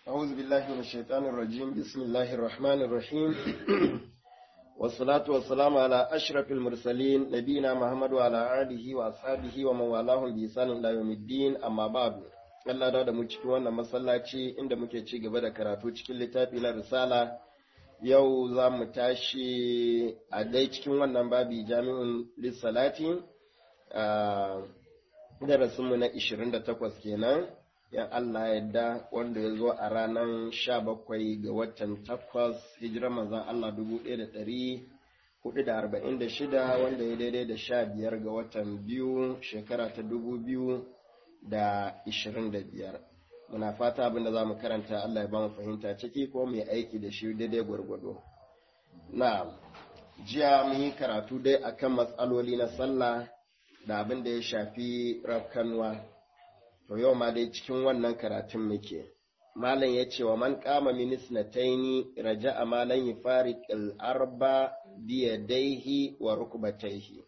أعوذ بالله من الشيطان الرجيم بسم الله الرحمن الرحيم والصلاة والسلام على أشرف المرسلين نبينا محمد وعلى آله وأصحابه ومن والاهم بإحسان إلى يوم الدين أما بعد Allah da mu cikin wannan masallaci inda muke ci gaba da karatu cikin littafi na risala yau za mu tashi a dai cikin wannan babi jami'in lissalati a darasinmu na 28 kenan yan Allah yadda wanda ya zo a ranar 17 ga watan 8 hijirar manzan Allah 1446 wanda ya daidai da 15 ga watan biyu shekara ta 2025 muna fata abinda za mu karanta Allah ya ba mu fahimta ciki ko mu aiki da shi daidai gwargwado na jiya mun yi karatu dai akan matsaloli na sallah da abin da ya shafi rafkanwa to yau ma dai cikin wannan karatun muke malam ya ce wa man kama minis na taini raja a malam yi fari arba biya daihi wa rukubataihi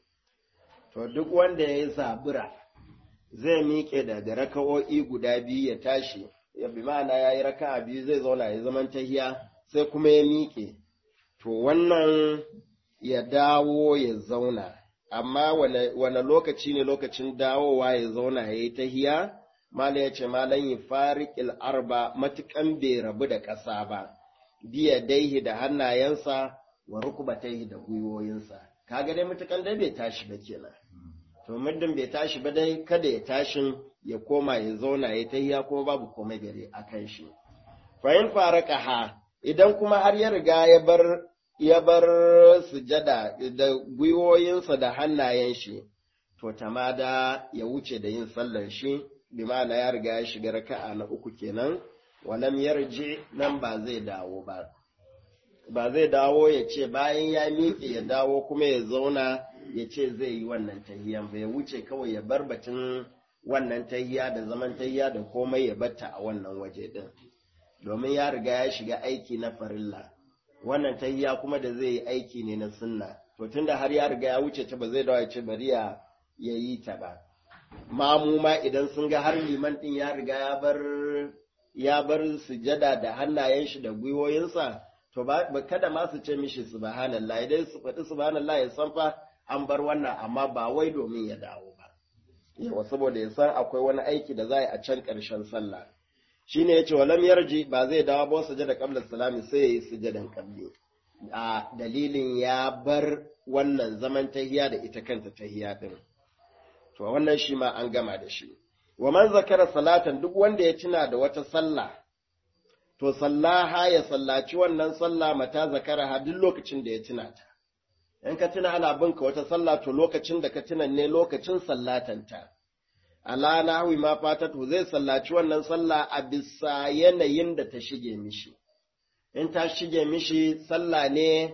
to duk wanda ya yi zabura zai miƙe daga raka'o'i guda biyu ya tashi ya bi ma'ana ya yi raka'a biyu zai zauna ya zaman tahiya sai kuma ya miƙe to wannan ya dawo ya zauna amma wane lokaci ne lokacin dawowa ya zauna ya yi tahiya malam ya ce malam yi fariƙil arba matuƙan bai rabu da ƙasa ba biya daihi da hannayensa wa rukubataihi da gwiwoyinsa kaga dai matuƙan dai bai tashi ba kenan to muddin bai tashi ba dai kada ya tashin ya koma ya zauna ya tahiya kuma babu komai gare a kan shi fa in ha idan kuma har ya riga ya bar ya bar sujada da gwiwoyinsa da hannayen shi to tamada ya wuce da yin sallar shi bi ma'ana ya riga ya shiga raka'a na uku kenan walam yarji nan ba zai dawo ba ba zai dawo ya ce bayan ya miƙe ya dawo kuma ya zauna ya ce zai yi wannan tahiyan ba ya wuce kawai ya bar batun wannan tahiya da zaman tahiya da komai ya batta a wannan waje din domin ya riga ya shiga aiki na farilla wannan tahiya kuma da zai yi aiki ne na sunna to tunda har ya riga ya wuce ta ba zai dawo ya ce bari ya yi ta ba mamu ma idan sun ga har liman din ya riga ya bar ya bar sujada da hannayen shi da gwiwoyinsa to ba kada ma su ce mishi subhanallah idan su faɗi subhanallah ya san fa an bar wannan amma ba wai domin ya dawo ba yawa saboda ya san akwai wani aiki da za a can ƙarshen sallah shine yace walam yarji ba zai dawo ba sujada qabla salami sai yayi sujadan qabli a dalilin ya bar wannan zaman tahiya da ita kanta tahiya din to wannan shi ma an gama da shi wa man zakara salatan duk wanda ya tuna da wata sallah to sallaha ya sallaci wannan sallah mata zakara duk lokacin da ya tuna ta in ka tuna ana binka wata sallah to lokacin da ka tuna ne lokacin sallatanta ala nahwi ma fatatu zai sallaci wannan sallah a bisa yanayin da ta shige mishi in ta shige mishi sallah ne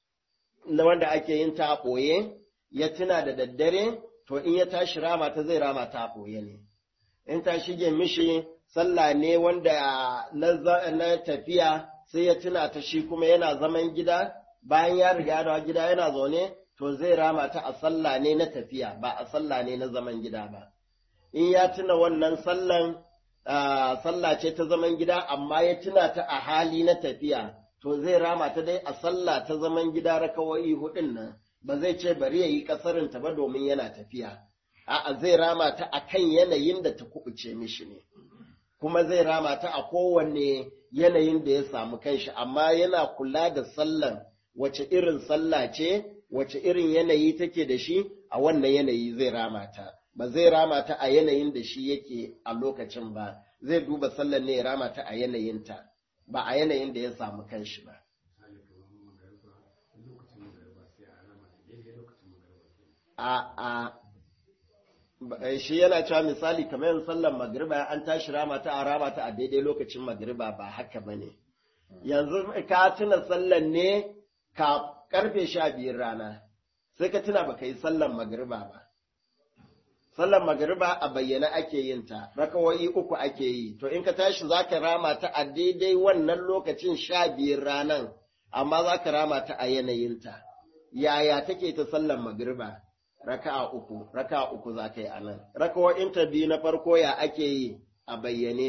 na wanda ake yin ta a ɓoye ya tuna da daddare to in ya tashi rama ta zai rama ta a ɓoye ne in ta shige mishi sallah ne wanda na tafiya sai ya tuna ta shi kuma yana zaman gida bayan ya riga da gida yana zaune to zai rama ta a sallah ne na tafiya ba a sallah ne na zaman gida ba in ya tuna wannan sallan sallah ce ta zaman gida amma ya tuna ta a hali na tafiya to zai rama ta dai a sallah ta zaman gida rakawai hudun nan ba zai ce bari ya yi kasarin ta ba domin yana tafiya a'a zai rama ta a kan yanayin da ta kubuce mishi ne kuma zai rama ta a kowanne yanayin da ya samu kanshi amma yana kula da sallan wace irin sallah ce, wace irin yanayi take da shi, a wannan yanayi zai rama ta, ba zai rama ta a yanayin da shi yake a lokacin ba, zai duba sallan ne ya rama ta a yanayinta, ba a yanayin da ya samu kanshi ba. A a shi yana cewa misali kamar yin sallan magriba an tashi rama ta a rama ta a daidai lokacin magriba ba haka ba ne. Yanzu ka tuna sallan ne ka karfe sha biyun rana sai ka tuna baka yi sallan magariba ba sallan magariba a bayyana ake yin ta rakawai uku ake yi to in ka tashi zaka rama ta a daidai wannan lokacin sha biyun ranan amma zaka rama ta a yanayinta yaya take ta sallan magariba raka'a uku raka'a uku zaka yi anan rakawoyin ta biyu na farko ya ake yi a bayyane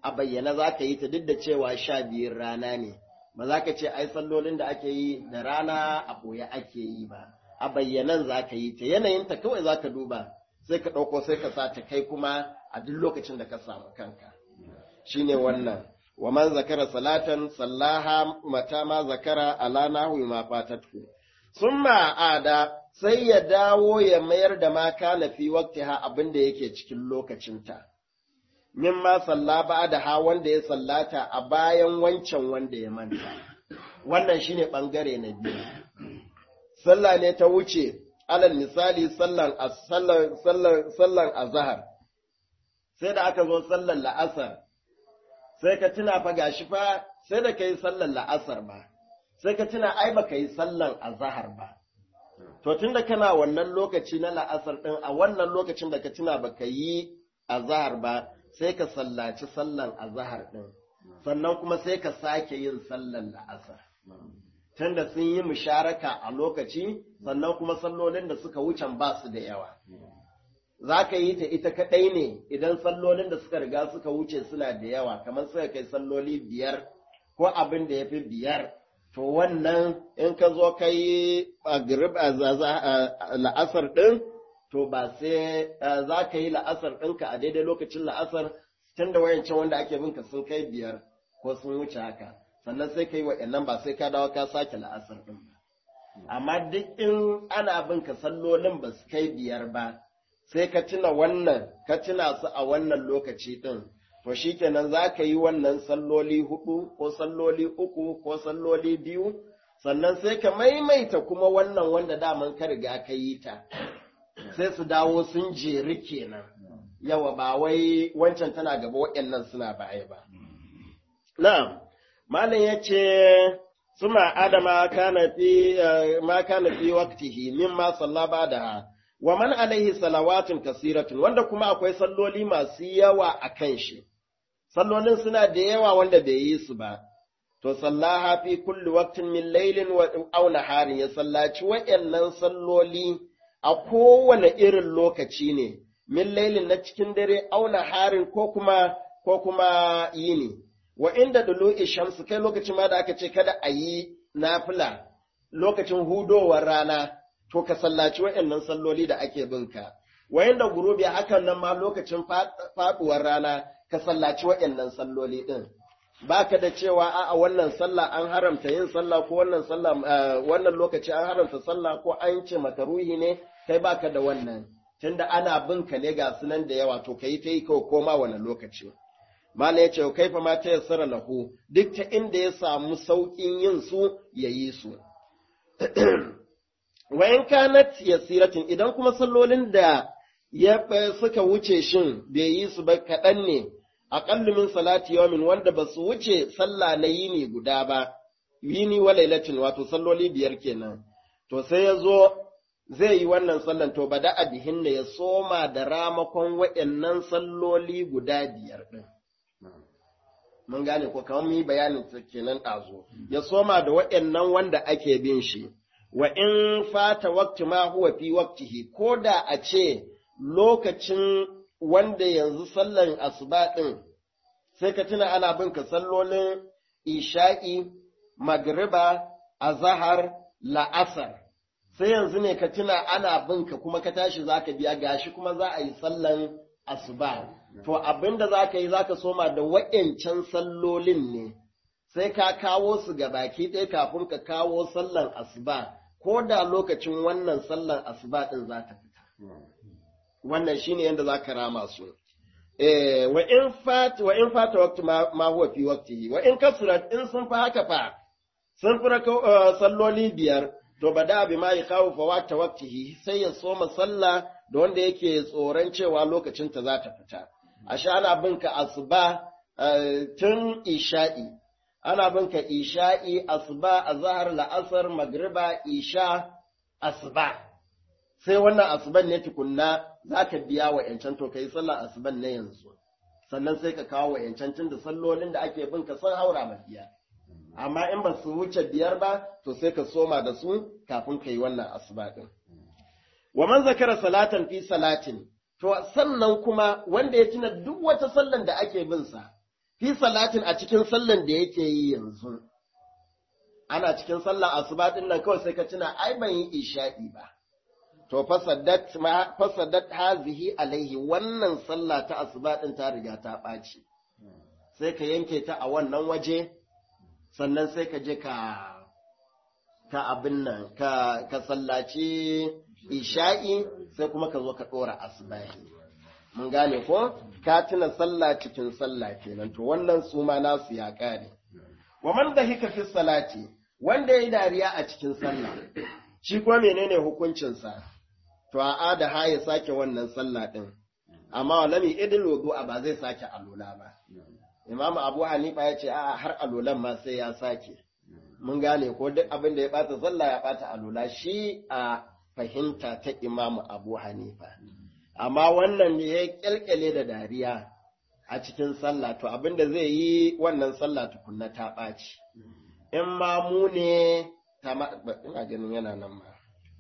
a bayyana za ka yi ta duk da cewa sha biyun rana ne ba za ka ce ai sallolin da ake yi da rana a ɓoye ake yi ba a bayyanan za ka yi ta yanayinta kawai za ka duba sai ka ɗauko sai ka sa ta kai kuma a duk lokacin da ka samu kanka shine wannan wa man zakara salatan sallaha mata ma zakara ala nahwi ma fatatu summa ada sai ya dawo ya mayar da ma kana fi waqtiha abinda yake cikin lokacinta mimma salla da ha wanda ya sallata a bayan wancan wanda ya manta wannan shine bangare na biyu sallah ne ta wuce alal misali sallan sallan sallan azhar sai da aka zo sallan la'asar sai ka tuna fa gashi fa sai da kai sallan la'asar ba sai ka tuna ai baka yi sallan azhar ba to tunda kana wannan lokaci na la'asar din a wannan lokacin da ka tuna baka yi azhar ba sai ka sallaci sallan azhar din sannan kuma sai ka sake yin sallan la'asar tunda sun yi musharaka a lokaci sannan kuma sallolin da suka wucen ba su da yawa za ka yi ta ita kaɗai ne idan sallolin da suka riga suka wuce suna da yawa kamar suka kai salloli biyar ko abin da ya fi biyar to wannan in ka zo ka yi la'asar ɗin to ba sai za ka yi la'asar ɗinka a daidai lokacin la'asar tun da wayancan wanda ake binka sun kai biyar ko sun wuce haka sannan sai ka yi wa'annan ba sai ka dawo ka sake la'asar ɗin ba amma duk in ana binka sallolin ba su kai biyar ba sai ka tuna wannan ka tuna su a wannan lokaci ɗin to shikenan za ka yi wannan salloli hudu ko salloli uku ko salloli biyu sannan sai ka maimaita kuma wannan wanda daman ka riga ka yi ta sai su dawo sun jeri kenan yawa ba wai wancan tana gaba waɗannan suna baya ba na'am malam ya ce suma adama kana fi ma kana fi waqtihi mimma sallaba da wa man alaihi salawatun kasiratun wanda kuma akwai salloli masu yawa a kan shi sallolin suna da yawa wanda bai yi su ba to sallaha fi kulli waqtin min laylin wa aw naharin ya sallaci wayannan salloli a kowane irin lokaci ne min laylin na cikin dare aw naharin ko kuma ko kuma yini wa inda dulu'i shamsu kai lokacin ma da aka ce kada a yi nafila lokacin hudowar rana to ka sallaci waɗannan salloli da ake binka. Wayan da gurubi hakan nan ma lokacin faɗuwar rana ka sallaci waɗannan salloli ɗin. Ba ka da cewa a wannan sallah an haramta yin sallah ko wannan sallah wannan lokaci an haramta sallah ko an ce makaruhi ne kai ba ka da wannan. Tunda ana binka ne ga sunan da yawa to ka yi ta yi kawai koma wani lokaci. Mala ya ce, kai fa ma ta yassara lahu, duk ta inda ya samu sauƙin yin su ya yi su. wayan kanat yasiratin idan kuma sallolin da ya suka wuce shin bai yi su ba kaɗan ne aqallu min salati yawmin wanda ba su wuce sallah na yini guda ba yini wa lailatin wato salloli biyar kenan to sai ya zo zai yi wannan sallan to bada abihin ya soma da ramakon waɗannan salloli guda biyar ɗin. Mun gane ko kamar mu yi bayanin kenan ɗazo, ya soma da waɗannan wanda ake bin shi. wa in fata wakti ma huwa fi waktihi ko da a ce lokacin wanda yanzu sallan asuba ɗin sai ka tuna ana bin ka sallolin isha'i magriba azahar la'asar sai yanzu ne ka tuna ana bin ka kuma ka tashi za ka biya gashi kuma za a yi sallan asuba to abinda za ka yi za ka soma da wa'yancan sallolin ne sai ka kawo su ga baki ɗaya kafin ka kawo sallan asuba ko da lokacin wannan sallan asuba ɗin za ta fita. Wannan shi ne yadda za ka rama su. Wa in fata wakti ma huwa fi waktihi, wa in kasurat in sun fi haka fa, sun fi salloli biyar, to ba da bi ma yi kawo fa wata waktihi sai ya soma sallah da wanda yake tsoron cewa lokacinta za ta fita. A sha ana binka asuba tun isha'i, ana binka isha'i, asuba, azahar, la'asar, magriba, isha, asuba. Sai wannan asuban ne tukunna za ka biya wa ‘yancan to ka yi sallar asuban na yanzu, sannan sai ka kawo wa ‘yancan tun da sallolin da ake binka sun haura ma biya. Amma in ba su wuce biyar ba, to sai ka soma da su kafin ka yi wannan asuba ɗin. Wa man zakara salatan fi salatin, to sannan kuma wanda ya tuna duk wata sallan da ake bin sa, fi salatin a cikin sallan da yake yi yanzu ana cikin sallan asuba din nan kawai sai ka tuna ai ban yi isha'i ba to fasaddat ma fasaddat hazihi alaihi wannan sallah ta asuba din ta riga ta ɓaci sai ka yanke ta a wannan waje sannan sai ka je ka ka abin nan ka ka sallaci isha'i sai kuma ka zo ka ɗora asubahi mun gane ko ka tuna sallah cikin sallah kenan to wannan su ma nasu ya kare wa man dahika fi salati wanda yayi dariya a cikin sallah shi kuma menene hukuncin sa to a ada ha ya sake wannan sallah din amma walami idil wudu ba zai sake alula ba imamu abu hanifa ya ce a har alulan ma sai ya sake mun gane ko duk abin da ya bata sallah ya bata alula shi a fahimta ta imamu abu hanifa amma wannan ne ya kyalkyale da dariya a cikin sallah to abin da zai yi wannan sallah tukunna ta ɓaci in ma mu ne ta ina ganin yana nan ma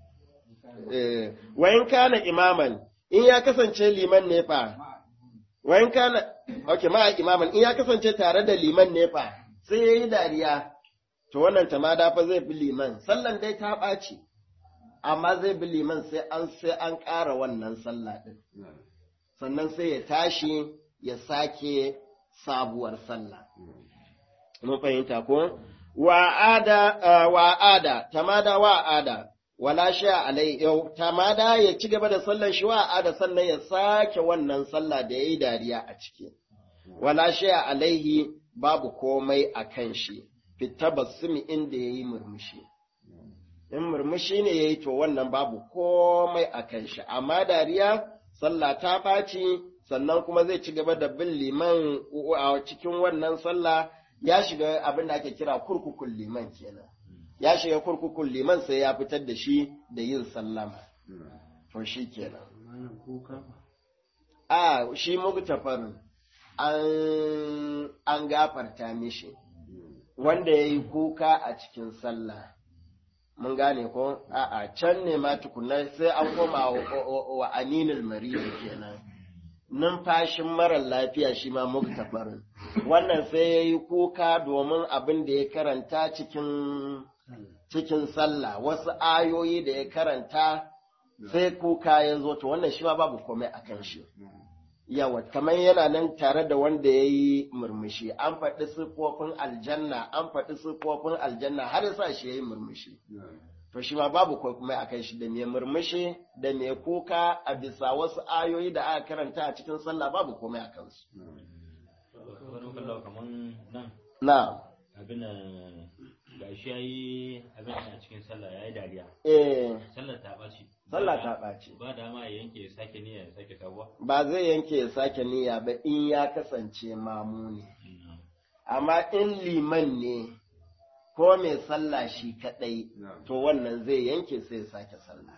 wayin kana imaman in ya kasance liman ne fa wayin kana okay ma imaman in ya kasance tare da liman ne fa sai yayi dariya to wannan tamada fa zai bi liman sallan dai ta ɓaci amma zai bi liman sai an sai an ƙara wannan sallah ɗin. Sannan sai ya tashi ya sake sabuwar sallah. Mun fahimta ko? Wa'ada, wa'ada, tamada wa'ada, wala sha alai yau, tamada ya ci gaba da sallan shi wa'ada sannan ya sake wannan sallah da ya yi dariya a ciki. Wala sha alaihi babu komai a kan shi, fita basumi inda ya yi murmushi. in murmushi ne ya yi to wannan babu komai a kan shi, amma dariya sallah ta ɓaci sannan kuma zai ci gaba da bin liman a cikin wannan sallah ya shiga abin da ake kira kurkukun liman kenan. Ya shiga kurkukun liman sai ya fitar da shi da yin sallama. To shi kenan. A shi mugtafarin an, an gafarta mishi, wanda ya yi kuka a cikin sallah. mun gane ko a'a can ne ma tukunna sai an koma wa aninul maridi kenan numfashin marar lafiya shi ma muktafarin wannan sai ya yi kuka domin abin da ya karanta cikin cikin sallah wasu ayoyi da ya karanta sai kuka ya zo to wannan shi ma babu komai a kan shi yawa kamar yana nan tare da wanda ya yi murmushi an faɗi siffofin aljanna an faɗi siffofin aljanna har yasa shi ya yi murmushi to shi ma babu komai a kan shi da mai murmushi da mai kuka a bisa wasu ayoyi da aka karanta a cikin sallah babu komai a kansu na abin ga shi ya yi abin a cikin sallah ya yi dariya eh sallar ta ɓaci sallah ta ɓaci ba dama ya yanke ya sake niyya ya sake sabuwa ba zai yanke ya sake niyya ba in ya kasance mamu ne amma in liman ne ko mai sallah shi kaɗai to wannan zai yanke sai ya sake sallah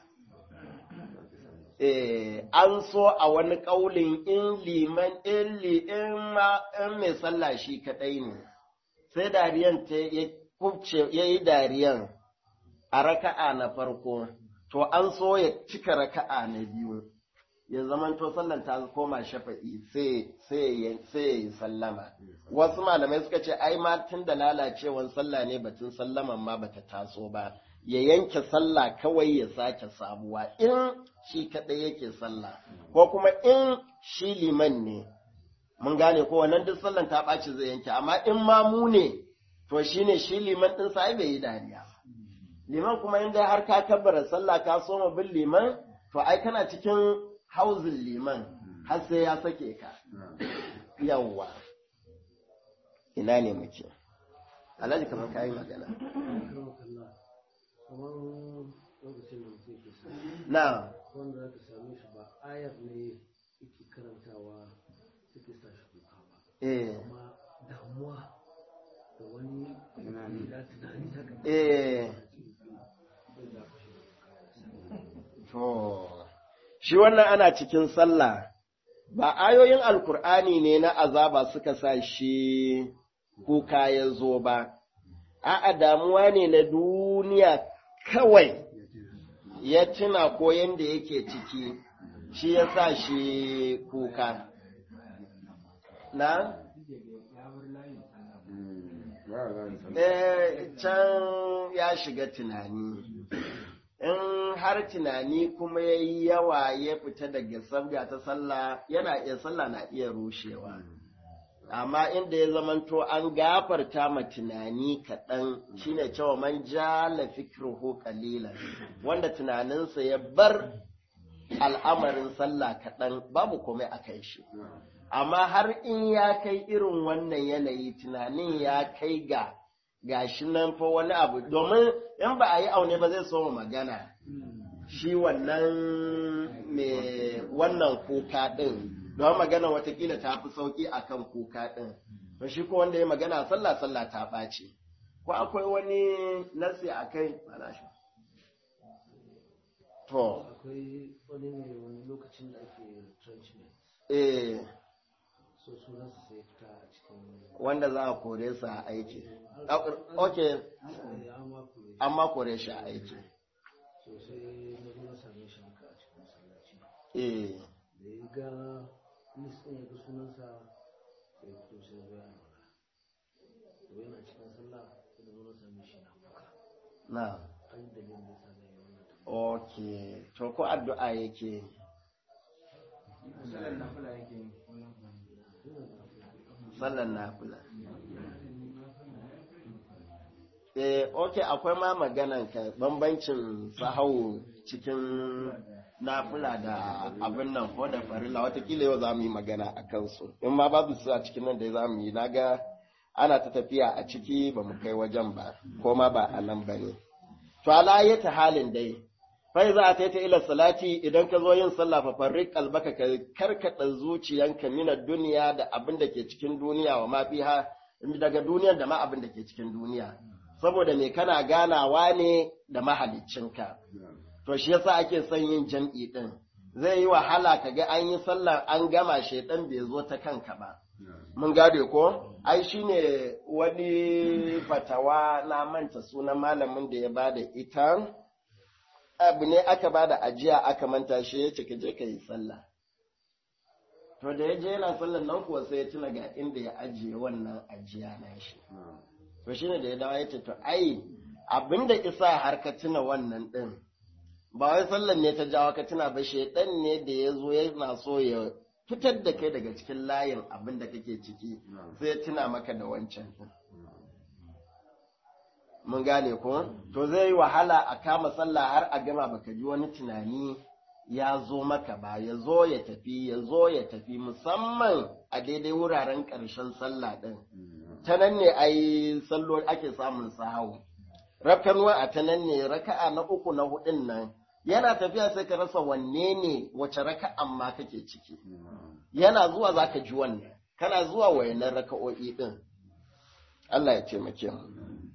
eh an so a wani ƙaulin in liman in li in ma in mai sallah shi kaɗai ne sai dariyan ta ya kubce ya yi dariyan a raka'a na farko to an so ya cika raka'a na biyu ya zaman to sallan ta koma shafa'i sai sai ya yi sallama wasu malamai suka ce ai ma tun da lalacewan sallah ne batun sallaman ma bata taso ba ya yanke sallah kawai ya sake sabuwa in shi kadai yake sallah ko kuma in shi liman ne mun gane ko wannan duk sallan ta ɓaci zai yanke amma in ma mu ne to shine shi liman din sai bai yi dariya liman kuma inda har ka kabbara sallah ka soma bin liman to ai kana cikin hauzin liman har sai ya sake ka yawwa ina ne muke alhaji kamar kayi magana na wanda za ka same shi ba ayar ne yake karantawa suke sa shi kuka ba eh amma damuwa da wani da tunani haka eh to shi wannan ana cikin sallah ba ayoyin alkur'ani ne na azaba suka sa shi kuka ya zo ba a'a damuwa ne na duniya kawai ya tuna ko yanda yake ciki shi ya sa shi kuka na eh can ya shiga tunani in har tunani kuma ya yi yawa ya fita daga sabga ta sallah yana iya sallah na iya rushewa amma inda ya zamanto an gafarta ma tunani kaɗan shine cewa man jala fikruhu qalilan wanda tunaninsa ya bar al'amarin sallah kaɗan babu komai a kai shi amma har in ya kai irin wannan yanayi tunanin ya kai ga gashi nan fa wani abu domin in ba a yi aune ba zai so magana shi wannan mai wannan kuka ɗin don magana watakila ta fi sauƙi a kan kuka ɗin to shi ko wanda ya magana sallah sallah ta ɓace ko akwai wani nasi a kai shi to akwai wani ne wani lokacin da ake retrenchment eh so sunansa sai ya fita a cikin wanda za a kore su a aiki ok eh, an ma kure amma kore shi a aiki so sai na zo na same shi haka a cikin masallaci eh da ya ga list ɗin ya ga sunansa sai ya fito sai ya ga yana to yana cikin sallah sai na zo na same shi na kuka na an yi dalilin da sa na yi wannan tambaya ok to ko addu'a yake sallan nafila eh ok akwai ma maganan ka bambancin sahau cikin nafila da abin nan ko da farilla watakila yau za mu yi magana a kansu in ma babu su a cikin nan da za mu yi naga ana ta tafiya a ciki ba mu kai wajen ba ko ma ba a nan ba ne to ala ta halin dai fai za a ta ta ila salati idan ka zo yin sallah fa farrik albaka ka karkada zuciyanka mina duniya da abin da ke cikin duniya wa ma fiha daga duniyar da ma abin da ke cikin duniya saboda me kana ganawa ne da mahaliccinka to shi yasa ake son yin jam'i din zai yi wahala ka ga an yi sallar an gama shaitan bai zo ta kanka ba mun gade ko ai shine wani fatawa na manta sunan malamin da ya bada ita abu ne aka bada ajiya aka manta shi ya ce ka je ka yi sallah to da ya je yana sallar nan kuwa sai ya tuna ga inda ya ajiye wannan ajiya na shi to shine da ya dawo ya ce to ai abinda isa har ka tuna wannan din ba wai sallar ne ta jawo ka tuna ba shaidan ne da ya zo yana so ya fitar da kai daga cikin layin abin da kake ciki sai ya tuna maka da wancan din mun gane ko to zai yi wahala a kama sallah har a gama baka ji wani tunani ya zo maka ba ya zo ya tafi ya zo ya tafi musamman a daidai wuraren ƙarshen sallah ɗin ta nan ne ai sallo ake samun sahawu rafkanuwa a ta nan ne raka'a na uku na hudun nan yana tafiya sai ka rasa wanne ne wace raka'an ma kake ciki yana zuwa za ka ji wannan kana zuwa wayannan raka'o'i ɗin Allah ya taimake mu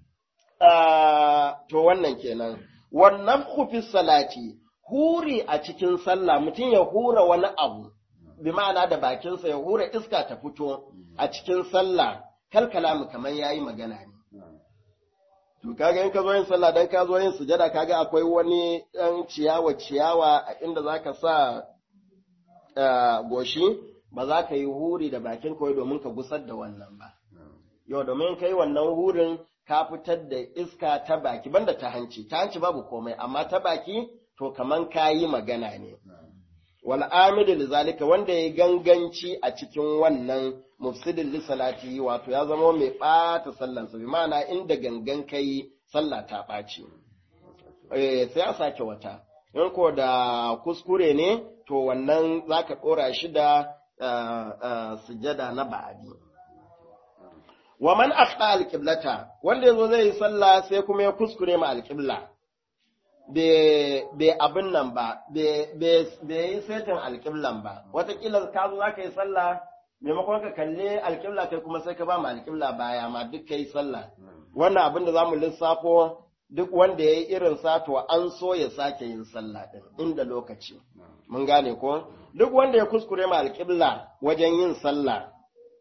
to wannan kenan wannan kufi salati huri a cikin sallah mutum ya hura wani abu bi ma'ana da bakinsa ya hura iska ta fito a cikin sallah kal kalamu kamar yayi magana ne to kaga in ka zo yin sallah dan ka zo yin sujada kaga akwai wani dan ciyawa ciyawa a inda zaka sa goshi ba za ka yi huri da bakin kawai domin ka gusar da wannan ba yau domin kai wannan hurin ka fitar da iska ta baki banda ta hanci ta hanci babu komai amma ta baki to kaman kayi magana ne wal amidu lizalika wanda ya ganganci a cikin wannan mufsidin li salati wato ya zama mai bata sallan sa bi ma'ana inda gangan kai sallah ta ɓaci eh sai a sake wata in ko da kuskure ne to wannan zaka dora shi da sujada na ba'adi wa man akhta alqiblata wanda yazo zai yi sallah sai kuma ya kuskure ma alqibla bai abin nan ba bai yi setin alqiblan ba watakila ka zo zaka yi sallah maimakon ka kalle alqibla kai kuma sai ka ba ma alqibla baya ma duk kai sallah wannan abin da zamu lissafo duk wanda ya yi irin sa to an so ya sake yin sallah din inda lokaci mun gane ko duk wanda ya kuskure ma alqibla wajen yin sallah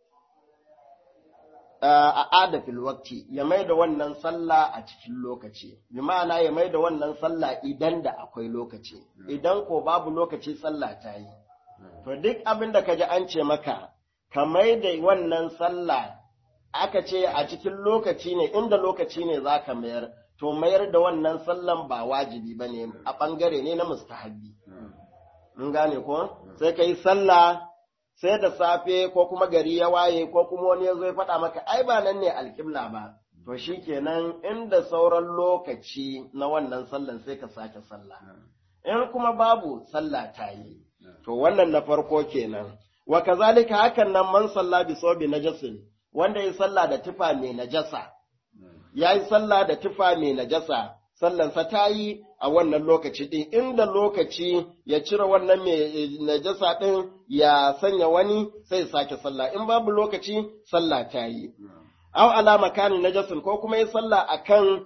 a adafil wakti ya mai da wannan sallah a cikin lokaci bi ma'ana ya mai da wannan sallah idan da akwai lokaci idan ko babu lokaci sallah ta yi to duk abin da kaji an ce maka ka mai da wannan sallah aka ce a cikin lokaci ne inda lokaci ne za ka mayar to mayar da wannan sallan ba wajibi ba ne a ɓangare ne na mustahabbi mun gane ko sai ka yi sallah sai da safe ko kuma gari ya waye ko kuma wani ya zo ya faɗa maka ai ba nan ne alƙibla ba to shi kenan inda sauran lokaci na wannan sallan sai ka sake sallah in kuma babu sallah ta yi to wannan na farko kenan wa kazalika hakan nan man salla bi sobi najasin wanda ya sallah da tufa mai najasa ya yi sallah da tufa mai najasa sallansa ta yi a wannan lokaci ɗin inda lokaci ya cire wannan mai najasa ɗin ya sanya wani sai sake sallah in babu lokaci sallah ta yi aw ala makanin najasin ko kuma ya sallah akan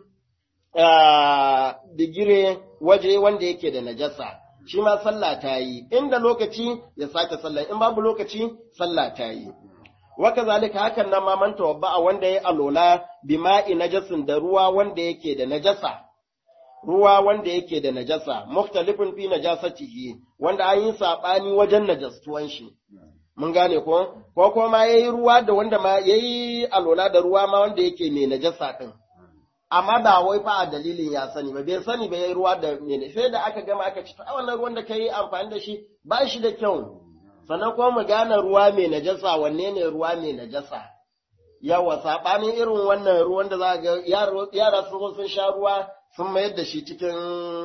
digire waje wanda yake da najasa shi ma sallah ta yi inda lokaci ya sake sallah in babu lokaci sallah ta yi waka zalika hakan nan ma man tawabba wanda ya alola bima'i najasin da ruwa wanda yake da najasa ruwa wanda yake da najasa mukhtalifun fi najasatihi wanda an yi sabani wajen najastuwan shi mun gane ko ko kuma yayi ruwa da wanda ma yayi alola da ruwa ma wanda yake mai najasa din amma ba wai fa a dalilin ya sani ba bai sani ba yayi ruwa da ne sai da aka gama aka ci a wannan ruwan da kai amfani da shi ba shi da kyau sannan kuma mu gane ruwa mai najasa wanne ne ruwa mai najasa yawa sabanin irin wannan ruwan da za ga yara sun sun sha ruwa sun mayar da shi cikin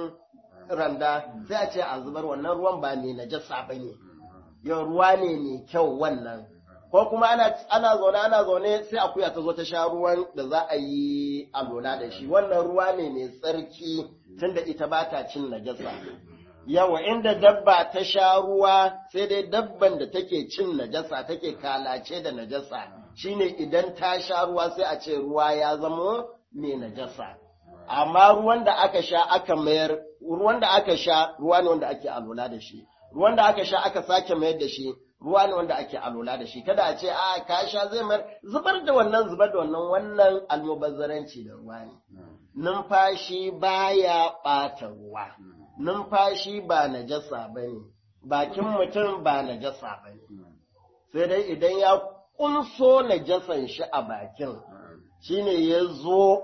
randa sai a ce a zubar wannan ruwan ba mai najasa bane yau ruwa ne mai kyau wannan ko kuma ana ana zaune ana zaune sai akuya ta zo ta sha ruwan da za a yi alola da shi wannan ruwa ne mai tsarki tunda ita ba ta cin najasa yawa inda dabba ta sha ruwa sai dai dabban da take cin najasa take kalace da najasa shine idan ta sha ruwa sai a ce ruwa ya zama mai najasa amma ruwan da aka sha aka mayar ruwan da aka sha ruwa ne wanda ake alola da shi ruwan da aka sha aka sake mayar da shi ruwa ne wanda ake alola da shi kada a ce a ka sha zai mayar zubar da wannan zubar da wannan wannan almubazzaranci da ruwa ne numfashi baya ɓata ruwa numfashi ba najasa bane bakin mutum ba najasa bane sai dai idan ya kunso najasan shi a bakin shine ya zo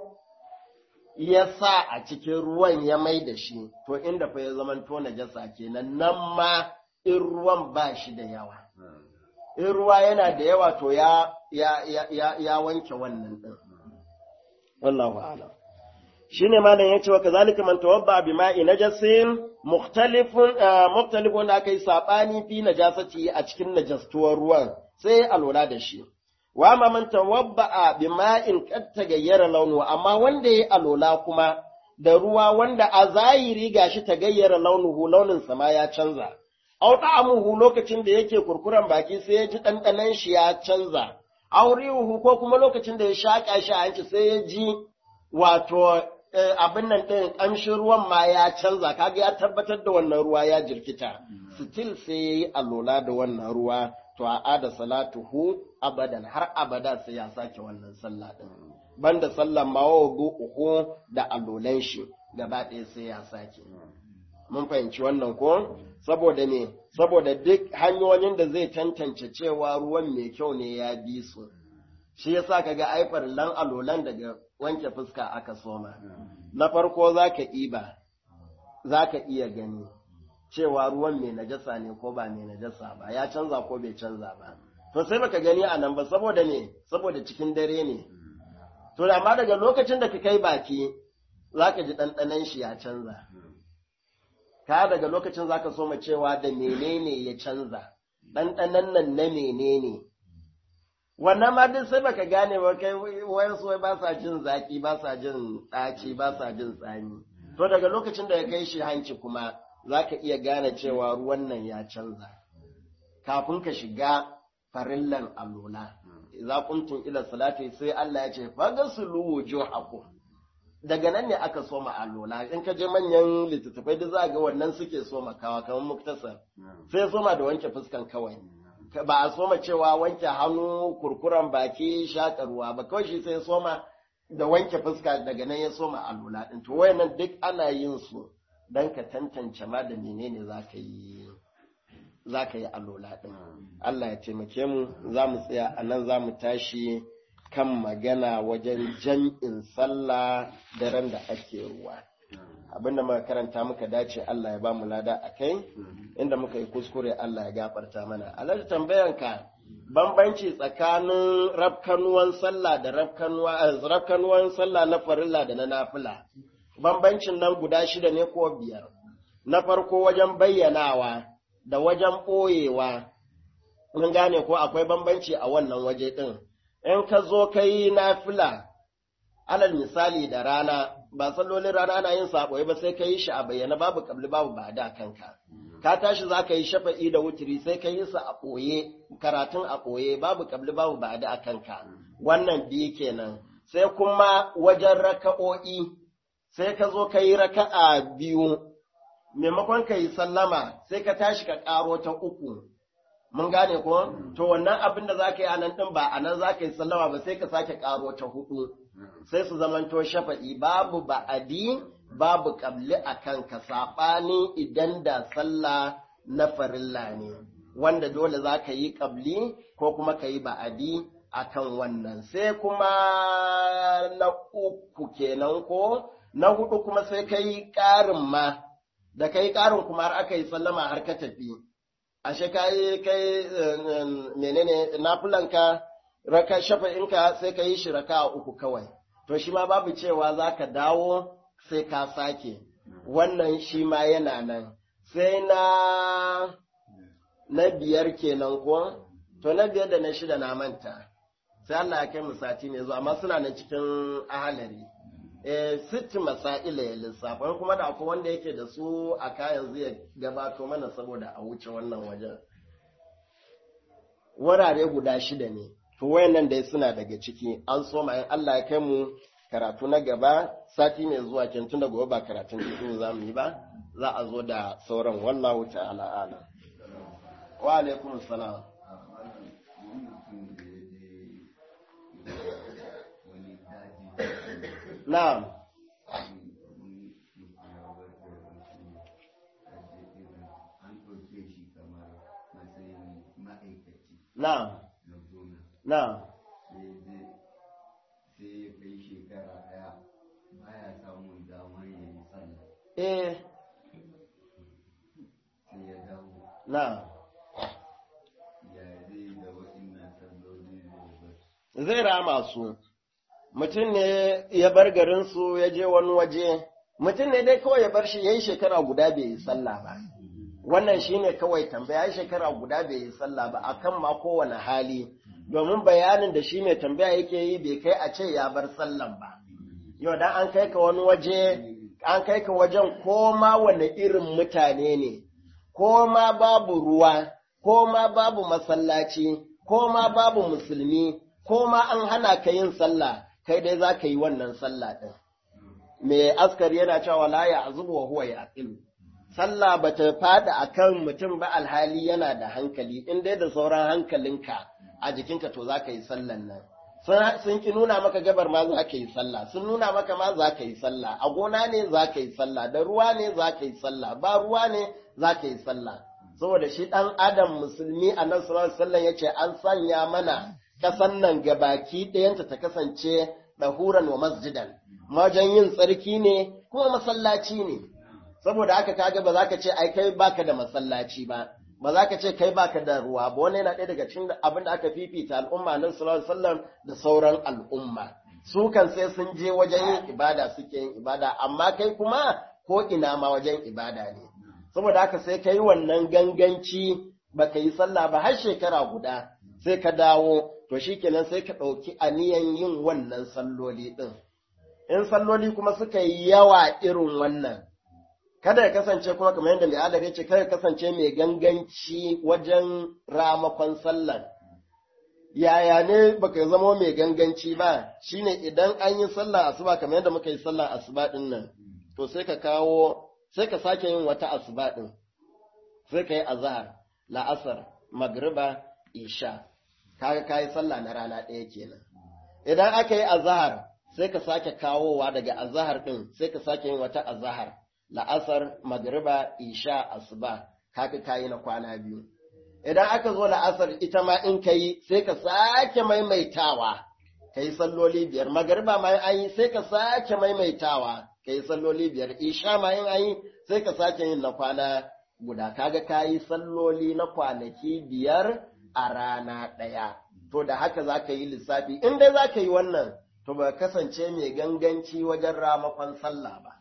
ya sa a cikin ruwan ya mai da shi to inda fa ya zamanto najasa kenan nan ma in ruwan ba shi da yawa in ruwa yana da yawa to ya ya ya ya wanke wannan din wallahu a'lam shine malam yace wa kazalika man tawabba bi ma'i najasin mukhtalifun mukhtalifun da kai sabani fi najasati a cikin najastuwar ruwan sai alwala da shi wa ma man tawabba bi ma'in qad tagayyara launu amma wanda yayi alwala kuma da ruwa wanda a zahiri gashi tagayyara launuhu launin sama ya canza aw ta'amuhu lokacin da yake kurkuran baki sai ya ji dandanan shi ya canza aurihu ko kuma lokacin da ya shaka shi a hanci sai ya ji wato abin nan ɗin ƙamshin ruwan ma ya canza kaga ya tabbatar da wannan ruwa ya jirkita still sai ya yi alola da wannan ruwa to a ada salatuhu abadan har abada sai ya sake wannan sallah ɗin banda sallan ma wa uku da alolan shi gaba ɗaya sai ya sake mun fahimci wannan ko saboda ne saboda duk hanyoyin da zai tantance cewa ruwan mai kyau ne ya bi su shi yasa kaga aifar lan alolan daga wanke fuska aka soma na farko zaka iba zaka iya gani cewa ruwan mai najasa ne ko ba mai najasa ba ya canza ko bai canza ba to sai baka gani a nan ba saboda ne saboda cikin dare ne to amma daga lokacin da ka kai baki zaka ji ɗanɗanon shi ya canza ka daga lokacin zaka soma cewa da menene ya canza ɗanɗanon nan na menene wannan ma duk sai baka gane ba kai wayansu wai ba sa jin zaki ba sa jin ɗaci ba sa jin tsami to daga lokacin da ya kai shi hanci kuma zaka iya gane cewa ruwan nan ya canza kafin ka shiga farillan alola idza kuntum ila salati sai Allah ya ce fagasulu wujuhakum daga nan ne aka soma alola in ka je manyan littattafai da za ga wannan suke soma kawa kamar muktasar sai soma da wanke fuskan kawai ba a soma cewa wanke hannu kurkuren baki shaƙa ruwa ba kawai shi sai soma da wanke fuska daga nan ya soma alula ɗin to wayannan duk ana yin su don ka tantance ma da menene za ka yi za ka yi alula ɗin Allah ya taimake mu za mu tsaya a nan za mu tashi kan magana wajen jam'in sallah daren da ake ruwa abinda muka karanta muka dace Allah ya ba mu lada a kai inda muka yi kuskure Allah ya gafarta mana alhaji tambayanka bambanci tsakanin rafkanuwan sallah da rafkanuwan sallah na farilla da na nafila bambancin nan guda shida ne ko biyar na farko wajen bayyanawa da wajen ɓoyewa mun gane ko akwai bambanci a wannan waje ɗin in ka zo ka yi nafila alal misali da rana ba sallolin rana ana yin saɓoye ba sai ka yi shi a bayyana babu kabli babu ba da kanka ka tashi za ka yi shafa'i da wuturi sai ka yi su a ɓoye karatun a ɓoye babu kabli babu ba da kanka wannan biyu kenan sai kuma wajen raka'o'i sai ka zo ka yi raka'a biyu maimakon ka yi sallama sai ka tashi ka ƙaro ta uku mun gane ko to wannan abin da zaka yi a nan din ba a nan zaka yi sallama ba sai ka sake ƙaro ta hudu sai su zamanto shafa'i babu ba'adi babu qabli akan ka sabani idan da sallah na farilla ne wanda dole zaka yi qabli ko kuma ka yi ba'adi akan wannan sai kuma na uku kenan ko na hudu kuma sai ka yi ƙarin ma da ka yi ƙarin kuma har aka yi sallama har ka tafi ashe ka yi kai menene nafulanka raka shafa'inka sai ka yi shi raka uku kawai to shi ma babu cewa za ka dawo sai ka sake wannan shi ma yana nan sai na na biyar kenan ko to na biyar da na shida na manta sai Allah ya kai mu sati ne zuwa amma suna nan cikin ahalari eh sitti masaila ya lissafa kuma da akwai wanda yake da su a kayan zai gabato mana saboda a wuce wannan wajen wurare guda shida ne to wayannan dai suna daga ciki an so ma in Allah ya kai mu karatu na gaba sati mai zuwa kin tunda gobe ba karatun cikin za mu yi ba za a zo da sauran wallahu ta'ala ala wa alaikum salam na'am na'am na'am sai ya kai shekara ɗaya baya samun damar ya yi sallah eh sai ya dawo na'am ya zai da waɗannan salloli da ya bar zai rama su mutum ne ya bar garinsu ya je wani waje mutum ne dai kawai ya bar shi ya yi shekara guda bai yi sallah ba wannan shine kawai tambaya ya shekara guda bai yi sallah ba akan ma kowane hali domin bayanin da shi mai tambaya yake yi bai kai a ce ya bar sallan ba yau dan an kai ka wani waje an kai ka wajen ko ma wane irin mutane ne ko ma babu ruwa ko ma babu masallaci ko ma babu musulmi ko ma an hana ka yin sallah kai dai za ka yi wannan sallah ɗin. Me askari yana cewa la ya azubu wa huwa ya aqilu. Sallah ba ta fada a kan mutum ba alhali yana da hankali, in dai da sauran hankalinka a jikinka to za ka yi sallan nan. Sun ki nuna maka gabar ma za ka yi sallah, sun nuna maka ma za ka yi sallah, a gona ne za ka yi sallah, da ruwa ne za ka yi sallah, ba ruwa ne za ka yi sallah. Saboda shi ɗan Adam musulmi a nan sallallahu alaihi ya ce an sanya mana ƙasan nan gabaki ɗayanta ta kasance ɗahuran wa masjidan, wajen yin tsarki ne kuma masallaci ne. Saboda haka kaga ba za ka ce ai kai baka da masallaci ba, ba za ka ce kai baka da ruwa ba, wani yana ɗaya daga cikin abin da aka fifita al'umma nan sallallahu alaihi da sauran al'umma. Su kan sai sun je wajen yin ibada suke yin ibada, amma kai kuma ko ina ma wajen ibada ne. Saboda haka sai ka yi wannan ganganci baka yi sallah ba har shekara guda, sai ka dawo to shi kenan sai ka ɗauki aniyan yin wannan salloli ɗin. In salloli kuma suka yi yawa irin wannan, kada ya kasance kuma kamar yadda mai adar ce kada ya kasance mai ganganci wajen ramakon sallan. Yaya ne baka zama mai ganganci ba, shine idan an yi sallah asuba kamar yadda muka yi sallah asuba ɗin nan, to sai ka kawo, sai ka sake yin wata asuba ɗin, sai ka yi azahar, la'asar, magriba, isha. kaga kayi sallah na rana ɗaya kenan idan aka yi azahar sai ka sake kawowa daga azahar ɗin sai ka sake yin wata azahar la'asar magriba isha asuba kaga kayi na kwana biyu idan aka zo la'asar ita ma in ka yi sai ka sake maimaitawa ka yi salloli biyar magariba ma an yi sai ka sake maimaitawa ka yi salloli biyar isha ma in an yi sai ka sake yin na kwana guda kaga ka yi salloli na kwanaki biyar a rana ɗaya to da haka za ka yi lissafi in dai za ka yi wannan to ba kasance mai ganganci wajen ramakon sallah ba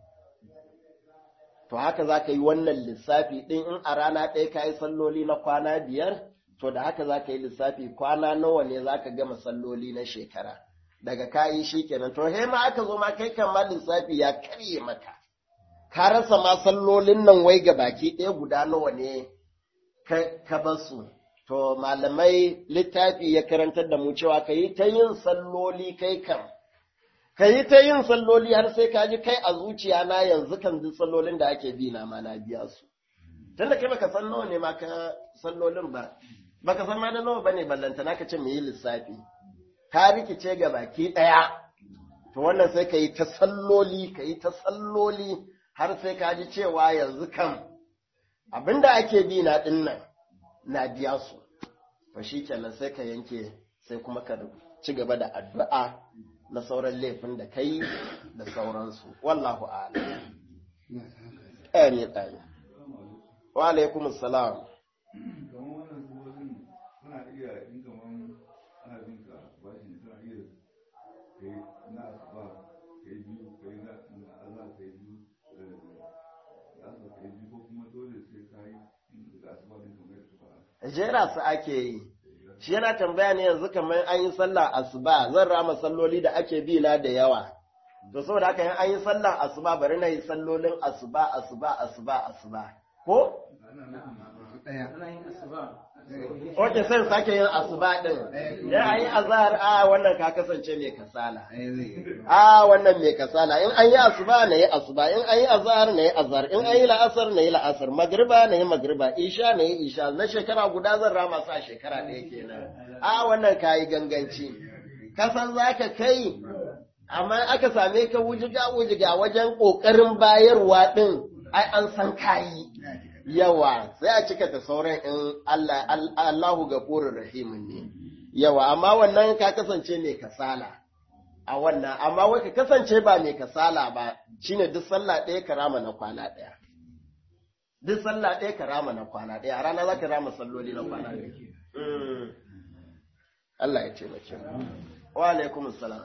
to haka za ka yi wannan lissafi ɗin in a rana ɗaya ka yi salloli na kwana biyar to da haka za ka yi lissafi kwana nawa ne za ka gama salloli na shekara daga kayi shi kenan to he ma aka zo ma kai kan ma lissafi ya karye maka ka rasa ma sallolin nan wai ga baki ɗaya guda nawa ne ka basu to malamai littafi ya karantar da mu cewa ka yi ta yin salloli kai kan ka yi ta yin salloli har sai ka ji kai a zuciya na yanzu kan duk sallolin da ake bi na ma na biya su tunda kai baka san nawa ne ma ka sallolin ba baka san ma da nawa bane ballanta naka ce yi lissafi ka rikice ga baki daya to wannan sai ka yi ta salloli ka yi ta salloli har sai ka ji cewa yanzu kan abinda ake bi na dinnan na biya su to shikenan sai ka yanke sai kuma ka ci gaba da addu'a na sauran laifin da kai da sauransu wallahu a'lam amin amin wa alaikum salam kamar wannan suwozin suna iya in kamar ana bin ka bashi suna iya kai na asuba kai biyu kai na Allah kai biyu da asuba kai biyu ko kuma dole sai kai da asuba din kamar yadda fara jera su ake yi shi yana tambaya ne yanzu kamar an yi sallah asuba zan rama salloli da ake bi na da yawa to saboda haka in an yi sallah asuba bari na yi sallolin asuba asuba asuba asuba ko Oke sai sake yin asuba din. Ya an yi azhar a wannan ka kasance mai kasala. A wannan mai kasala in an yi asuba na yi asuba in an yi azhar na yi azhar in an yi la'asar na yi la'asar magriba na yi magriba isha na yi isha na shekara guda zan rama sa shekara ɗaya kenan. A wannan ka yi ganganci. Kasan za ka kai amma aka same ka wujiga wujiga wajen ƙoƙarin bayarwa ɗin ai an san kayi. yawa sai a cika ta sauran in Allah Allahu gafurur rahimin ne yawa amma wannan ka kasance mai kasala a wannan amma wai ka kasance ba mai kasala ba shine duk sallah ɗaya ka rama na kwana ɗaya duk sallah ɗaya ka rama na kwana ɗaya a rana za ka rama salloli na kwana ɗaya Allah ya taimake mu wa alaikum salam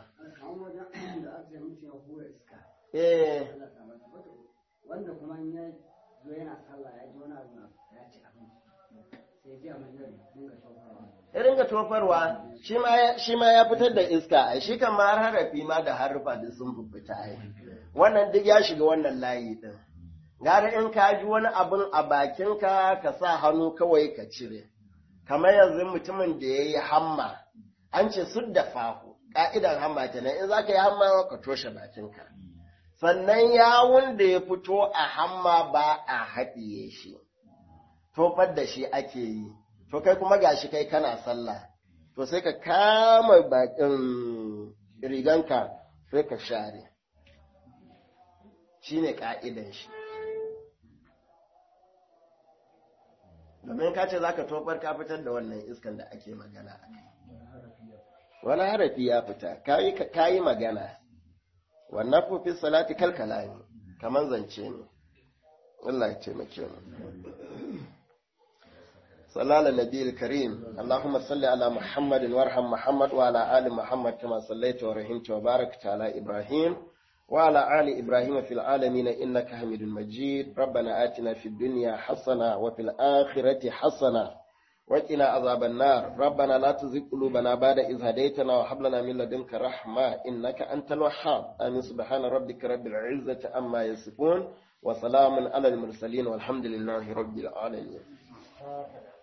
eh wanda kuma ya zo yana sallah ya ji wani abu na ya ci abinci sai ya ji a mai dinga tofarwa ya ringa tofarwa shi ma ya fitar da iska ai shi kan ma har harafi ma da harufa da sun fita ai wannan duk ya shiga wannan layi din gara in ka ji wani abun a bakinka ka sa hannu kawai ka cire kamar yanzu mutumin da ya yi hamma an ce su da fahu ka'idan hamma kenan in za ka yi hamma ka toshe bakinka sannan yawun da ya fito a hamma ba a haɗiye shi, tofar da shi ake yi, to kai kuma gashi kai kana sallah, to sai ka kama bakin riganka sai ka share, shi ne ƙa'idan shi. Domin ka ce za ka tofar ka fitar da wannan iskan da ake magana a kai. Wani harafi ya fita, ka yi magana. wannan fi salati kalkala ne kamar zance ne Allah ya taimake mu صلى النبي الكريم اللهم صل على محمد وارحم محمد وعلى آل محمد كما صليت ورحمت وباركت على إبراهيم وعلى آل إبراهيم في العالمين إنك حميد مجيد ربنا آتنا في الدنيا حسنة وفي الآخرة حسنة وقنا عذاب النار ربنا لا تزغ قلوبنا بعد إذ هديتنا وهب لنا من لدنك رحمة إنك أنت الوهاب آمين سبحان ربك رب العزة عما يصفون وسلام على المرسلين والحمد لله رب العالمين